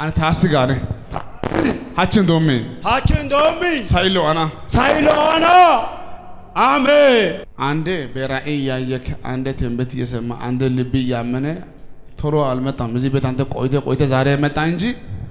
አነ ታስጋነ ሀችን ዶሜ ሀችን ዶሚ ሳይሎ አና ሳይሎና አሜን አንዴ በራእይ እያየክ አንዴ ትንቢት እየሰማ አንዴ ልብ እያመነ ቶሎ አልመጣም። እዚህ ቤት አንተ ቆይተ ቆይተ ዛሬ መጣ እንጂ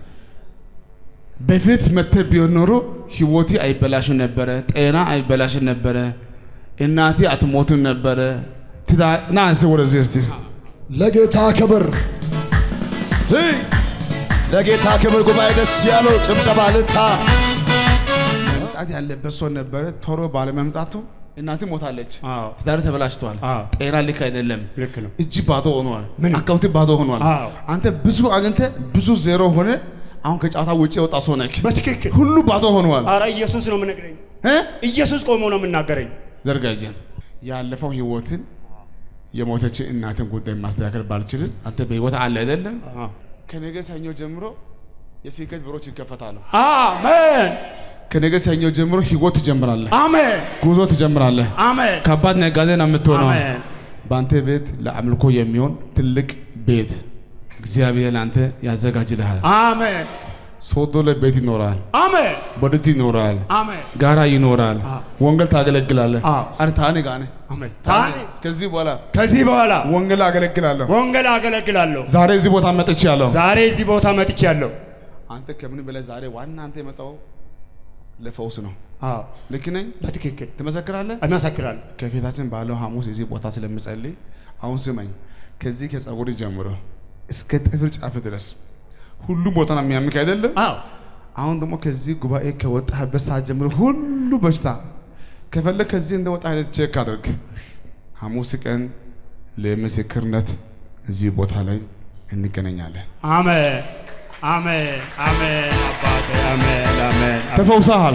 በፊት መተ ቢሆን ኖሮ ህይወቴ አይበላሽም ነበረ፣ ጤና አይበላሽም ነበረ፣ እናቴ አትሞትም ነበረ። ትዳ- ና እስቲ ወደዚህ እስቲ ለጌታ ክብር ሲ ለጌታ ክብር ጉባኤ ደስ ያለው ጭብጨባ ልታ መምጣት ያለበት ሰው ነበረ። ቶሎ ባለመምጣቱ እናቴ ሞታለች፣ አዎ ትዳር ተበላሽተዋል፣ አዎ ጤና ልክ አይደለም፣ ልክ ነው እጅ ባዶ ሆኗል፣ ምን? አካውንት ባዶ ሆኗል። አዎ አንተ ብዙ አግኝተ ብዙ ዜሮ ሆነ። አሁን ከጨዋታ ውጭ የወጣ ሰው ነህ። በትክክል ሁሉ ባዶ ሆኗል። አረ ኢየሱስ ነው የምነግረኝ እ? ኢየሱስ ቆሞ ነው የምናገረኝ ዘርጋ እጅን። ያለፈው ህይወትን የሞተች እናትን ጉዳይ ማስተካከል ባልችልም አንተ በህይወት አለ አይደለም። ከነገ ሰኞ ጀምሮ የስኬት በሮች ይከፈታሉ። አሜን ከነገ ሰኞ ጀምሮ ህይወት ትጀምራለህ፣ አሜን ጉዞ ትጀምራለህ። አሜን ከባድ ነጋዴ ነው የምትሆነው። አሜን በአንተ ቤት ለአምልኮ የሚሆን ትልቅ ቤት እግዚአብሔር ለአንተ ያዘጋጅልሃል። አሜን ሶዶ ላይ ቤት ይኖራል፣ አሜን ቦዲቲ ይኖራል፣ አሜን ጋራ ይኖራል፣ አዎ። ወንጌል ታገለግላለህ። አዎ። አረ ታኔ ጋኔ አሜን ታኔ ከዚህ በኋላ ከዚህ በኋላ ወንጌል አገለግላለሁ። ወንጌል አገለግላለሁ ዛሬ እዚህ ቦታ መጥቻለሁ። ዛሬ እዚህ ቦታ መጥቻለሁ አንተ ከምን በላይ ዛሬ ዋና አንተ የመጣው ለፈውስ ነው። አዎ ልክ ነኝ? በትክክል ትመሰክራለህ? እመሰክራለሁ ከፊታችን ባለው ሐሙስ እዚህ ቦታ ስለምጸልይ አሁን ስመኝ። ከዚህ ከጸጉር ጀምሮ እስከ ጥፍር ጫፍ ድረስ ሁሉም ቦታ ነው የሚያምክ አይደለም? አዎ አሁን ደግሞ ከዚህ ጉባኤ ከወጣህበት ሰዓት ጀምሮ ሁሉ በሽታ ከፈለግ ከዚህ እንደወጣ አይነት ቼክ አድርግ። ሐሙስ ቀን ለምስክርነት እዚህ ቦታ ላይ እንገናኛለን። አሜን አሜን አሜን አባቴ አሜን አሜን ተፈውሰሃል።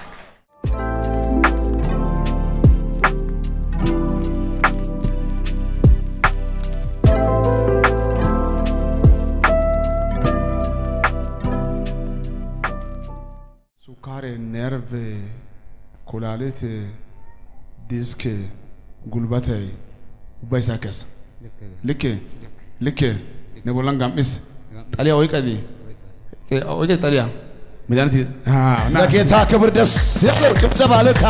ሱካር፣ ነርቭ፣ ኩላሊት፣ ዲስክ፣ ጉልበት ባይሳከስ ልክ ልክ ነቦላን ጋምስ ጠሊያ ወይቀዲ ወይቀ ጠሊያ መድኃኒት ና ለጌታ ክብር ደስ ያለው ጭብጨባ ልታ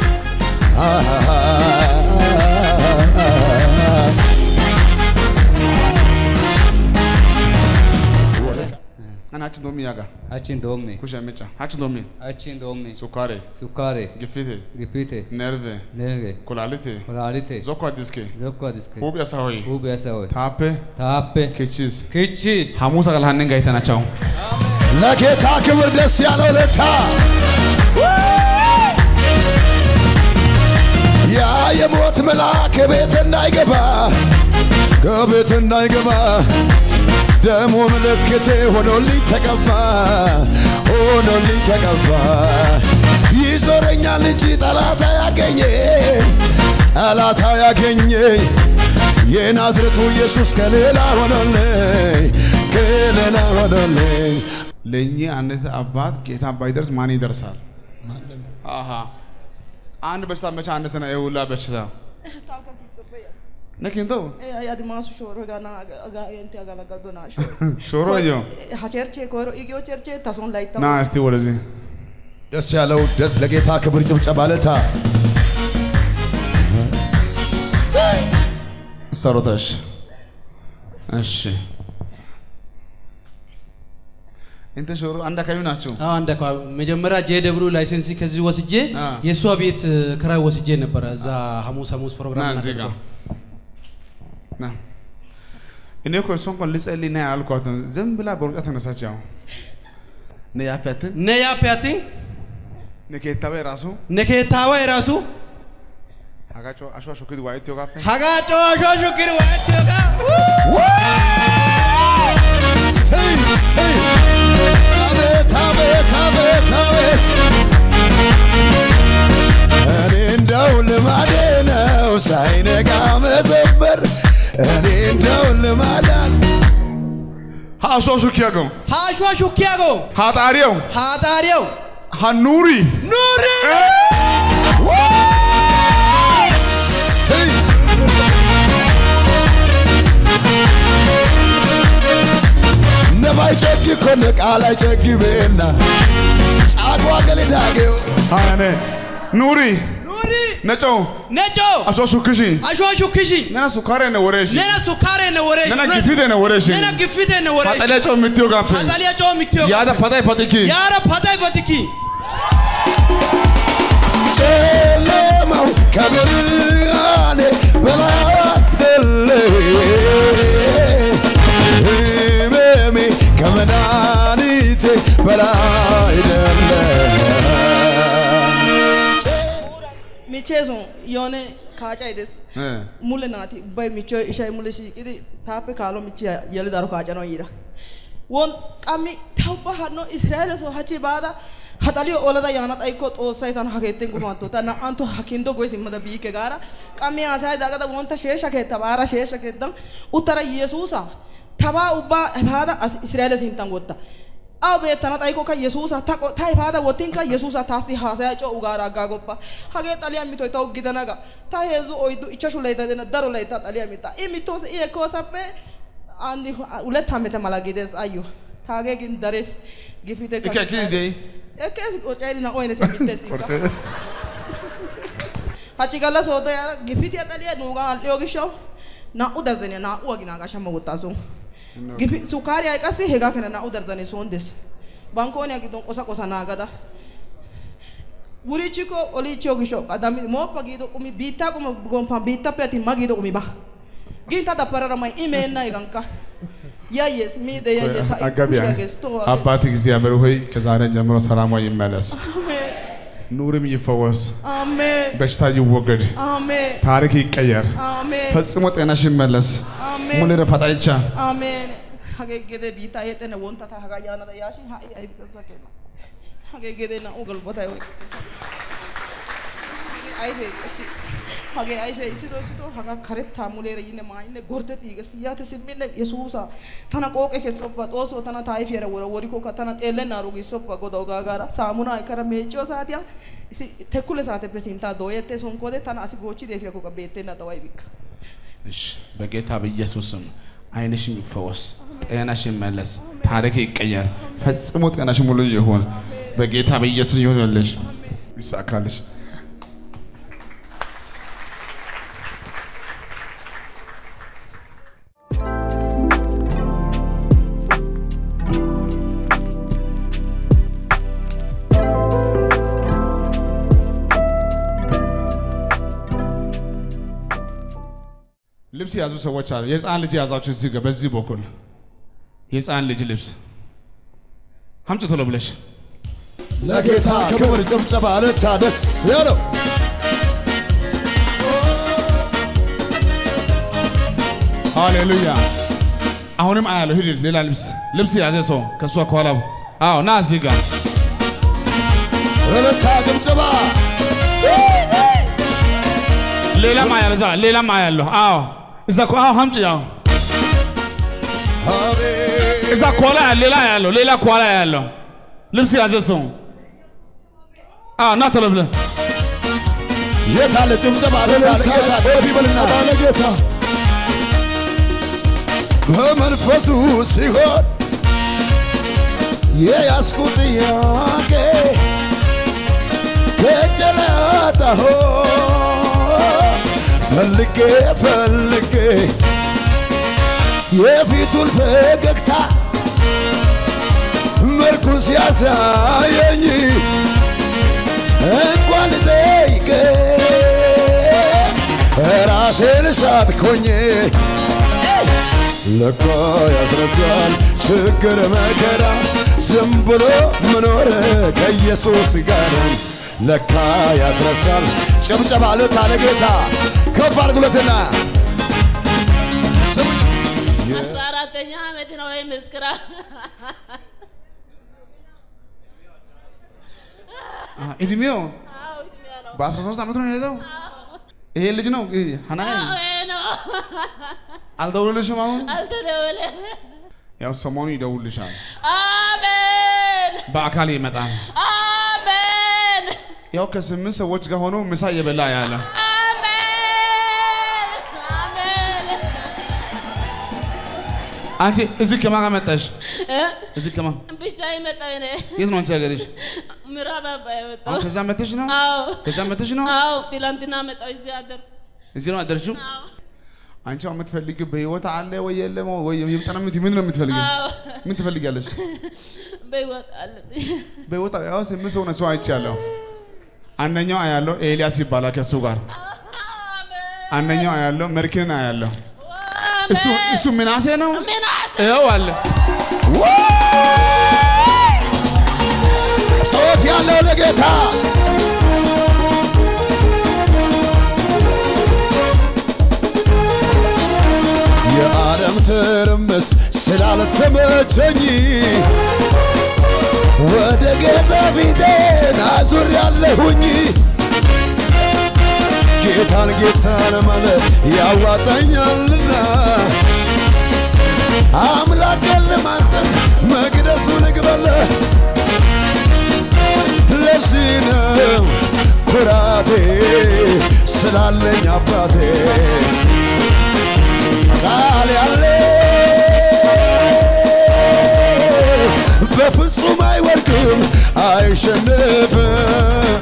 አናችን ዶሚ ያጋ Achiin doomme, ኩሽ ምጫ አችን ዶሚ achiin doomme, ሱካሬ sukkaare, ግፊት gifite, ነርቭ nerve, ኩላሊት kolaalite, ዞኳ ዲስክ zokko diske, ሁብ ያሳሆይ huuphiya sawoy, ታፔ taappe, ኪቺስ kichchiis. ሐሙስ አቀልሃንን ጋይተናቸው ለጌታ ክብር ደስ ያለው ልታ ያ የሞት መልአክ ቤት እንዳይገባ ከቤት እንዳይገባ ደሞ ምልክቴ ሆኖልኝ ተቀባ ሆኖልኝ ተቀባ ይዞረኛል እንጂ ጠላት አያገኘኝ ጠላት አያገኘኝ የናዝሬቱ ኢየሱስ ከሌላ ሆኖልኝ ከሌላ ሆኖልኝ ለእኚህ አይነት አባት ጌታ ባይደርስ ማን ይደርሳል? አሃ አንድ በሽታ መቻ አነሰ ነው የሁላ በሽታ ነኪንተው adimaasu shooro gana aga enti agalagaldo na ሾሮዮ ha cherche koyro igio cherche tason laytta ና እስቲ ወደዚህ ደስ ያለው ደ- ለጌታ ክብር ጭብጨባ ለታ ሰሮተሽ እሺ እንተ ሾሮ አንድ አካባቢ ናቸው። አዎ አንድ አካባቢ መጀመሪያ ጄ ደብሉ ላይሰንስ ከዚህ ወስጄ አ። የእሷ ቤት እ, ክራይ ወስጄ ነበረ። እዛ ሐሙስ ሐሙስ ና ፕሮግራም እዚህ ጋር እናደርገው። ና እኔ እኮ እሷ እንኳን ልጸልይ ና ያልኳት ነው። ዝም ብላ በሩጫ ተነሳች። ያው ነ ያፈትን ነያ ፒያቲን ነኬታበ ራሱ ነኬታዋ የራሱ አጋጮ አሽዋ ሾክድ ዋይት ዮጋፈ ሀጋ ጮሾ ሹክር ዋቸጋ ሰይ ሰይ አቤት አቤት አቤት አቤት እኔ እንደው ልማዴ ነው ሳይነጋ መዘመር እኔ እንደው ልማዳን ሃሶ ሹኪያጎ ሀሿ ሹኪያጎ ሃጣሪው ሀጣሪያው ሃኑሪ ኑሪ ሰይ ነባይ ጨኪኮ konne qaala ceggibeenna caaqwa gelidaageyo አሜን ኑሪ ነጮ ነጮ አሾ ሹክሺ አሸዋ ሹክሺ ነና ሱካሬ ነው ወሬሽ ነና ሱካሬ ነው ወሬሽ ነና ግፊቴ ነው ወሬሽ ነና ግፊቴ ነው ወሬሽ አጠለ ጮ ምትዮ ጋፕ አጣሊያ ጮ ምትዮ ያዳ ፓታይ ፓቲኪ ያረ ፓታይ በትኪ ጨለማው ከብርሃኔ በላደለ ህመሜ ከመድኃኒቴ በላይደለ michee sun yoone kaacay des mule naati ubbay michchoy ishay mule shiiqidi taappe kaalo michiya yelidaaro kaacanaw yiira won qammi ta ubba hanno israa'eele soo hachchi baada ha xaliyo olada yaana xayikko xoossay tana ha keetten gufantto ta naa"antto ha kinddo goy simmada biikke gaara qammi haasayada agada wontta sheeshsha keetta baara sheeshsha keettan uttara yesuusa tabaa ubbaa baada as israa'eele sinttan wotta aw beettana xayikokka yesuusa ta qo- ta efaada wottinkka yesuusa taassi haasaya co ugaara aggaagoppa hagee xaliyaa mitoy tawu gidana ga ta heezzu oyddu ichchashu laytta dena daro laytta xaliyaa mitta i mittoos i ekkoosappe andi hulet hammete mala gides ayyo taagee gin dares gifite Ikke ekkidi de'i? ekkees qocayri na"u aynete mittesikka hachchi galla sooddo yaara gifitiya xaliyaa nuugan al"iyo gishshawu naa"u darzaniyaa naa"u aginaagaa shamma wottaasu gifi sukaariyaa qassi hegaa keena naa"u darzanee soon des bankkooniyaa giddon qosa qosa naagada wurichchikko oliichchiyo gishshawu qadami mooppa giido qumi biittaa quma gomppan biittappe attin ma giido qumi ba gin ta dabbarara may i meenna hegankka yayyees miide yayyees ha'i አጋቢያ kushiyaa gees tohuwaa gees አባት እግዚአብሔር ሆይ ከዛሬ ጀምሮ ሰላሟ ይመለስ፣ አሜን ኑርም ይፈወስ፣ አሜን በሽታ ይወገድ፣ አሜን ታሪክ ይቀየር፣ አሜን ፈጽሞ ጤናሽ ይመለስ። አሜን ሙሌ ረፋጣይቻ አሜን hagee gede biittaa yexxene wontta ta hagaa yaanada yaashin ha'i ayfessa keena hagee gede naa"u galbatay oyqqides hagee ayfee qassi hagee ayfee issito issito hagaa karettaa muleera yinne maayinne gorddexiiges yaate simminne yesuusa tana qooqe kessoppa xoosoo tana ta ayfiyaara wora worikkokka tana xeellennaaro giissoppa godawu gaagaara saamunaa ekkara meecciyo saatiyan issi tekkule saateppe sinttaa dooyettees honkode tana asi goochchidi efiyakkokka beettenna daway bikka እሺ፣ በጌታ በኢየሱስ ስም ዓይንሽ ይፈወስ፣ ጤናሽ ይመለስ፣ ታሪክ ይቀየር፣ ፈጽሞ ጤናሽ ሙሉ ይሁን። በጌታ በኢየሱስ ይሁንልሽ፣ ይሳካልሽ። ልብስ የያዙ ሰዎች አሉ። የህፃን ልጅ የያዛችሁ እዚህ ጋር በዚህ በኩል የህፃን ልጅ ልብስ አምጪ ቶሎ ብለሽ ለጌታ ክብር ጭብጨባ ልታ ደስ ያለው ሃሌሉያ። አሁንም አያለሁ። ሂድ ሌላ ልብስ ልብስ የያዘ ሰው ከእሷ ከኋላ አዎ፣ ና እዚህ ጋር ልታ ጭብጨባ ሌላም አያለሁ። እዛ ሌላም አያለሁ። አዎ፣ እዛ እኮ አዎ፣ አምጪ አዎ፣ አቤት እዛ ከኋላ ሌላ ያለው ሌላ ከኋላ ያለው ልብስ የያዘ ሰው አዎ፣ ና ቶሎ ብለህ የታለ ጭብጨባ ለጌታ ጮፊ በልጨባ ለጌታ በመንፈሱ ሲሆን የያዝኩ ጥያቄ ከጨለጣሁ ፈልጌ ፈልጌ የፊቱን ፈገግታ መልኩን ሲያሳየኝ እንኳን ልጠይቅ ራሴን ሳትኮኝ ለካ ያስረሳል ችግር መከራ ዝም ብሎ መኖር ከኢየሱስ ጋር ለካ ያስረሳል። ጭብጨባ ልታ ለጌታ ከፍ አድርጉለትና ስሙኝ አስራ አራተኛ ዓመት ነው ወይ ምስክራ እድሜው አዎ እድሜ ነው በ13 ዓመቱ ነው የሄደው። ይሄ ልጅ ነው ሀናይ አዎ ይሄ ነው አልደውልልሽም? አሁን አልተደወለም ያው ሰሞኑ ይደውልልሻል፣ አሜን በአካል ይመጣል። አሜን ያው ከስምንት ሰዎች ጋር ሆኖ ምሳ እየበላ ያለ አሜን አሜን አንቺ እዚህ ከማን ጋር መጣሽ? እ? እዚህ ከማን ብቻ የመጣው እኔ የት ነው አንቺ ሀገርሽ? ምዕራብ አባ የመጣው አሁን ከዛ መተሽ ነው? አዎ ከዛ መተሽ ነው? አዎ ትላንትና መጣው እዚህ አደር እዚህ ነው አደርሽው? አዎ አንቺ አሁን የምትፈልጊው በህይወት አለ ወይ የለም ወይ የምጠና ምን ነው የምትፈልጊው? አዎ ምን ትፈልጊያለሽ? በህይወት አለብኝ በህይወት ያው ስምንት ሰው ነሱ አይቻለሁ። አንደኛው አያለው ኤልያስ ይባላል ከሱ ጋር አንደኛው አያለው መርኪንን አያለው እሱ እሱ ምናሴ ነው ምናት ይኸው አለ ጸሎት ያለው ለጌታ የዓለም ትርምስ ስላልተመቸኝ ወደ ጌታ ፊቴን አዙር ያለሁኝ ጌታን ጌታን ማለት ያዋጣኛልና አምላኬን ለማሰብ መቅደሱ ልግበለ ለዚህ ነው ኩራቴ ስላለኝ አባቴ ቃል ያለ በፍጹም አይወድቅም አይሸንፍም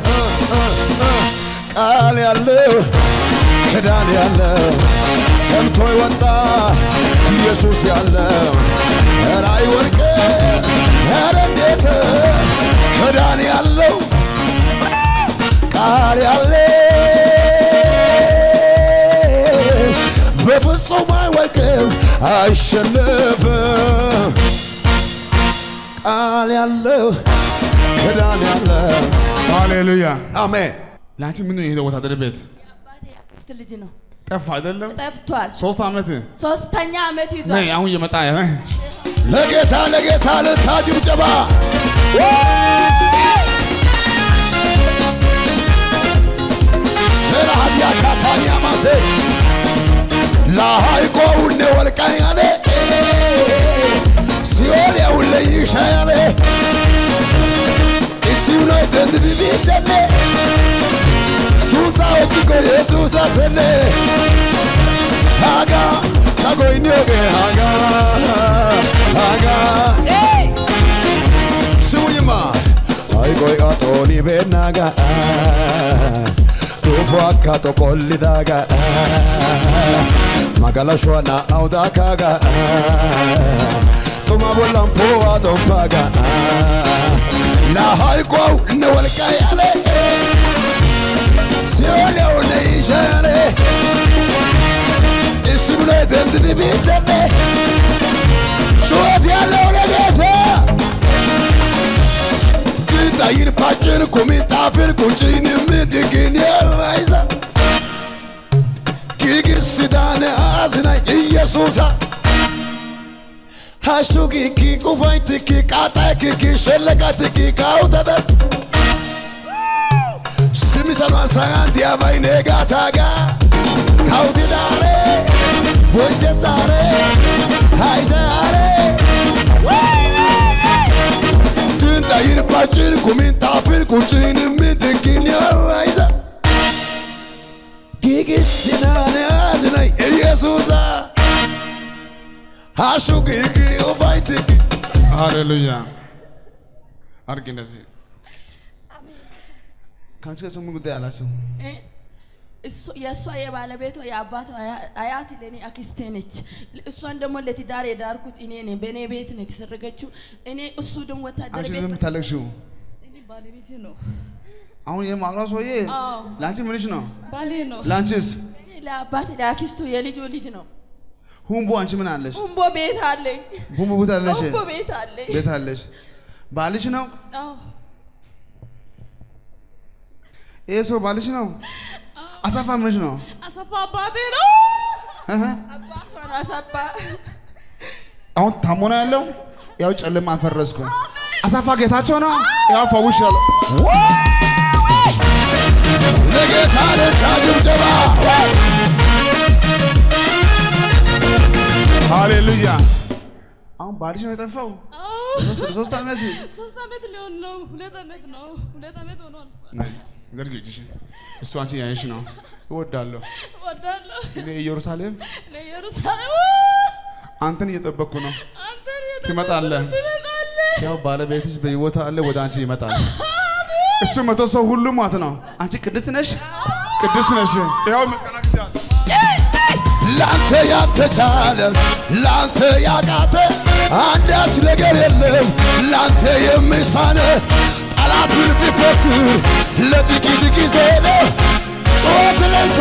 ቃል ያለው ክዳን ያለው ሰምቶ ይወጣ ኢየሱስ ያለው ኧረ አይወድቅም ኧረ እንዴት ክዳን ያለው ቃል ያለ በፍጹም አይወድቅም አይሸንፍም ቃል ያለው ክዳን ያለው ሃሌሉያ አሜን ለአንቺ ምን ነው የሄደው ወታደር ቤት አባቴ አክስት ልጅ ነው ጠፋ አይደለም ጠፍቷል። ሶስት ዓመት ሶስተኛ ዓመት ይዟል። ነይ አሁን እየመጣ ያ ለጌታ ለጌታ ልታ ጭብጨባ ስራሃት ያካታንያ ማሴ ላሃይቆ ውኔ ወልቃያኔ ሲኦል ያውለ ይሻያኔ isiuno itendidibisene sunta ochiko yesus atene haga tagoinioge haga haga siuyima aigoy atoni benaga dhufu akka toqollidaga magalashuana audakaga tuma bollan powa dompaga nahaikow ne walkayane siolew ne ishane isibne dendidi bisane ጩኸት ያለው ለጌታ ትጣይር ፓጭር ኩሚጣፍር ቁጭን ምድግን የማይዛ ጊግስዳነ አዝናይ ኢየሱሳ ሃሹጊኪ ቁፋይትኪ ቃጣይክኪ ሸለቃትኪ ካውተደስ ስሚሰኗን ሳያን ዲያባይ ኔጋታጋ ካውቲዳሬ ቦንቸታሬ ሃይሰያሬ ትንጣይር ፓጭር ኩሚንጣፍር ቁጭን ምድግን የማይዛ ጊግስናነ አዝናይ ኢየሱሳ ሃሹጊኪ ቁፋይትኪ ሃሌሉያ አድርጊ እንደዚህ ከአንቺ ጋር ምን ጉዳይ አላቸው እ? እሱ- የእሷ የባለቤቷ የአባቷ አያ- አያት ለእኔ አክስቴ ነች። እሷን ደግሞ ለትዳር የዳርኩት እኔ ነኝ። በእኔ ቤት ነው የተሰረገችው። እኔ እሱ ደግሞ ወታደር አንቺ ቤት ለምን የምታለቅሽው እኔ ባለቤቴ ነው። አሁን የማውራው ሰውዬ አዎ ለአንቺ ምንሽ ነው ባሌ ነው። ለአንቺስ እኔ ለአባት ለአክስቱ የልጁ ልጅ ነው። ሁምቦ አንቺ ምን አለሽ ሁምቦ ቤት አለኝ። ሁምቦ ቦታ አለሽ ሁምቦ ቤት አለኝ። ቤት አለሽ ባልሽ ነው አዎ ይሄ ሰው ባልሽ ነው አሳፋ ምንሽ ነው አሰፋ አባቴ ነው። እህ። አባቷ ነው አሳባ። አሁን ታሞ ነው ያለው ያው ጨለማ አፈረስኩ አሳፋ ጌታቸው ነው ያው ፈውሽ ያለው ለጌታ ልታ ጭብጨባ ሃሌሉያ አሁን ባልሽ ነው የጠፋው አዎ ሶስት- ሶስት ዓመት ሶስት ዓመት ሊሆን ነው። ሁለት ዓመት ነው። ሁለት ዓመት ሆኗል። ነይ፣ ዘርጊ እጅሽን እሱ አንቺ ያየሽ ነው እወዳለሁ እወዳለሁ እኔ ኢየሩሳሌም ለኢየሩሳሌም አንተን እየጠበቅኩ ነው። አንተን ትመጣለህ። ትመጣለህ። ያው ባለቤትሽ በህይወት አለ፣ ወደ አንቺ ይመጣል። እሱ መቶ ሰው ሁሉ ማለት ነው። አንቺ ቅድስት ነሽ፣ ቅድስት ነሽ። ያው ምስጋና ጊዜ አለ። ላንተ ያልተቻለ ላንተ ያቃተ አንዳች ነገር የለም ላንተ የሚሳነ ጠላት ምን ቢፎክር ለጥቂት ጊዜ ነው ጩኸት ለይቶ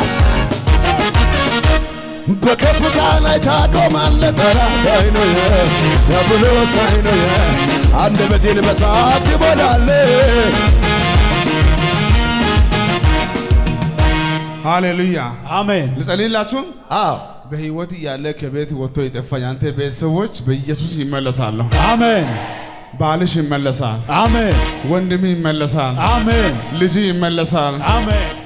በከፍታ ላይ ታቆማለህ ጠላት አይኖየ ተብሎ ሳይኖየ አንደበቴን በሳት ትሞላለህ ሃሌሉያ። አሜን ልጸልይላችሁ። አዎ በህይወት እያለ ከቤት ወጥቶ የጠፋ ያንተ ቤተሰቦች በኢየሱስ ይመለሳሉ። አሜን ባልሽ ይመለሳል፣ አሜን ወንድም ይመለሳል፣ አሜን ልጅ ይመለሳል። አሜን